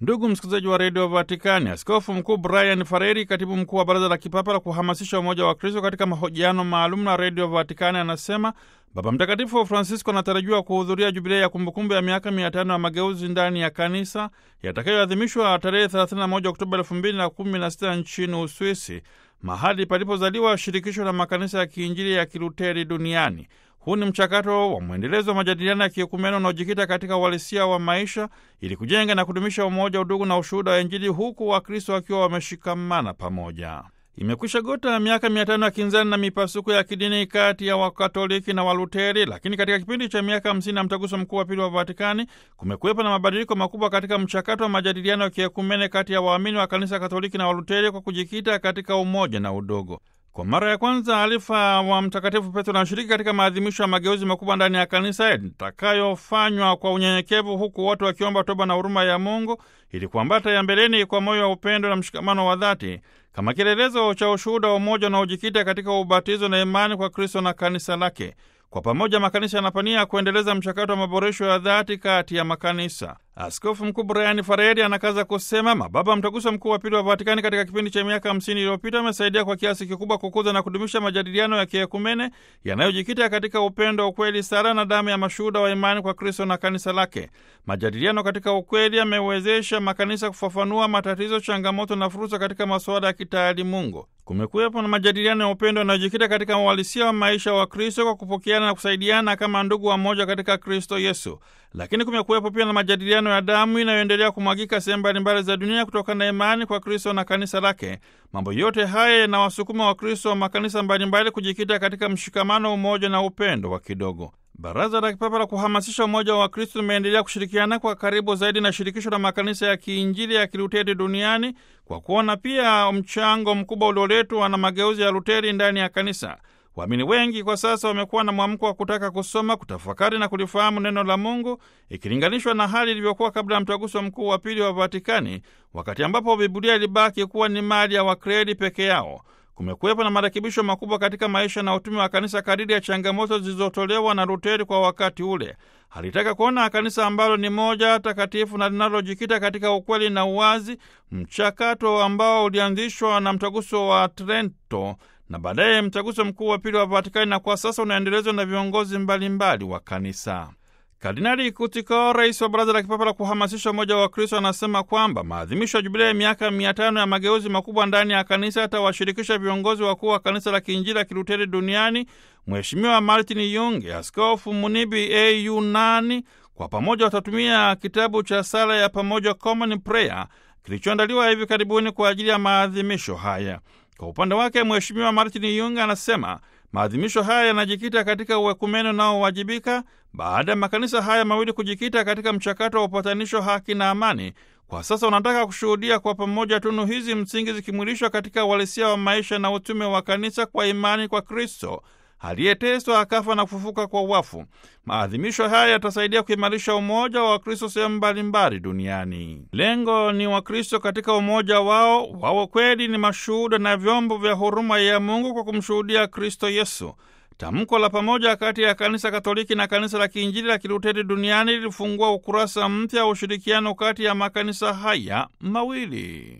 Ndugu msikilizaji wa redio Vatikani, askofu mkuu Brian Fareri, katibu mkuu wa baraza la kipapa la kuhamasisha umoja wa Kristo, katika mahojiano maalum na redio Vatikani anasema Baba Mtakatifu Francisco anatarajiwa kuhudhuria jubilei ya kumbukumbu ya miaka mia tano ya mageuzi ndani ya kanisa yatakayoadhimishwa tarehe 31 Oktoba 2016 nchini Uswisi, mahali palipozaliwa shirikisho la makanisa ya kiinjili ya kiluteri duniani. Huu ni mchakato wa mwendelezo wa majadiliano ya kiekumeno unaojikita katika uhalisia wa maisha ili kujenga na kudumisha umoja, udugu na ushuhuda wa Injili, huku Wakristo wakiwa wameshikamana pamoja. Imekwisha gota miaka mia tano ya kinzani na mipasuko ya kidini kati ya Wakatoliki na Waluteri, lakini katika kipindi cha miaka hamsini na mtaguso mkuu wa pili wa Vatikani kumekuwepo na mabadiliko makubwa katika mchakato wa majadiliano ya kiekumene kati ya waamini wa kanisa Katoliki na Waluteri kwa kujikita katika umoja na udogo. Kwa mara ya kwanza alifa wa Mtakatifu Petro anashiriki katika maadhimisho ya mageuzi makubwa ndani ya kanisa yatakayofanywa kwa unyenyekevu, huku wote wakiomba toba na huruma ya Mungu ili kuambata ya mbeleni kwa moyo wa upendo na mshikamano wa dhati kama kielelezo cha ushuhuda wa umoja unaojikita katika ubatizo na imani kwa Kristo na kanisa lake. Kwa pamoja makanisa yanapania kuendeleza mchakato wa maboresho ya dhati kati ya makanisa. Askofu Mkuu Brian Fareri anakaza kusema mababa mtaguso mkuu wa pili wa Vatikani katika kipindi cha miaka hamsini iliyopita amesaidia kwa kiasi kikubwa kukuza na kudumisha majadiliano ya kiekumene yanayojikita katika upendo, ukweli, sala na damu ya mashuhuda wa imani kwa Kristo na kanisa lake. Majadiliano katika ukweli yamewezesha makanisa kufafanua matatizo, changamoto na fursa katika masuala ya kitaalimungu. Kumekuwepo na majadiliano ya upendo yanayojikita katika uhalisia wa maisha wa Kristo kwa kupokeana na kusaidiana kama ndugu wa moja katika Kristo Yesu. Lakini kumekuwepo pia na majadiliano ya damu inayoendelea kumwagika sehemu mbalimbali za dunia kutokana na imani kwa Kristo na kanisa lake. Mambo yote haya yanawasukuma Wakristo wa makanisa mbalimbali kujikita katika mshikamano, umoja na upendo wa kidogo. Baraza la Kipapa la kuhamasisha umoja wa Wakristo limeendelea kushirikiana kwa karibu zaidi na shirikisho la makanisa ya kiinjili ya kiluteri duniani kwa kuona pia mchango mkubwa ulioletwa na mageuzi ya Luteri ndani ya kanisa. Waamini wengi kwa sasa wamekuwa na mwamko wa kutaka kusoma, kutafakari na kulifahamu neno la Mungu ikilinganishwa na hali ilivyokuwa kabla ya mtaguso mkuu wa pili wa Vatikani, wakati ambapo Biblia ilibaki kuwa ni mali ya wakredi peke yao. Kumekuwepo na marekebisho makubwa katika maisha na utume wa kanisa kadiri ya changamoto zilizotolewa na Luteri kwa wakati ule. Alitaka kuona kanisa ambalo ni moja takatifu na linalojikita katika ukweli na uwazi, mchakato ambao ulianzishwa na mtaguso wa Trento na baadaye mtaguso mkuu wa pili wa Vatikani, na kwa sasa unaendelezwa na viongozi mbalimbali wa kanisa. Kardinali Kutiko, rais wa Baraza la Kipapa la kuhamasisha umoja wa Kristo, anasema kwamba maadhimisho ya jubilei ya miaka mia tano ya mageuzi makubwa ndani ya kanisa yatawashirikisha viongozi wakuu wa kanisa la kiinjili la kiluteri duniani, Mheshimiwa Martin Yunge, Askofu Munibi a Yunani. Kwa pamoja watatumia kitabu cha sala ya pamoja Common Prayer kilichoandaliwa hivi karibuni kwa ajili ya maadhimisho haya. Kwa upande wake Mheshimiwa Martin Yunge anasema maadhimisho haya yanajikita katika uekumene unaowajibika baada ya makanisa haya mawili kujikita katika mchakato wa upatanisho, haki na amani. Kwa sasa unataka kushuhudia kwa pamoja tunu hizi msingi zikimwilishwa katika uhalisia wa maisha na utume wa kanisa kwa imani kwa Kristo aliyeteswa akafa na kufufuka kwa wafu. Maadhimisho haya yatasaidia kuimarisha umoja wa Wakristo sehemu mbalimbali duniani. Lengo ni Wakristo katika umoja wao wao kweli ni mashuhuda na vyombo vya huruma ya Mungu kwa kumshuhudia Kristo Yesu. Tamko la pamoja kati ya kanisa Katoliki na kanisa la kiinjili la kiluteri duniani lilifungua ukurasa mpya wa ushirikiano kati ya makanisa haya mawili.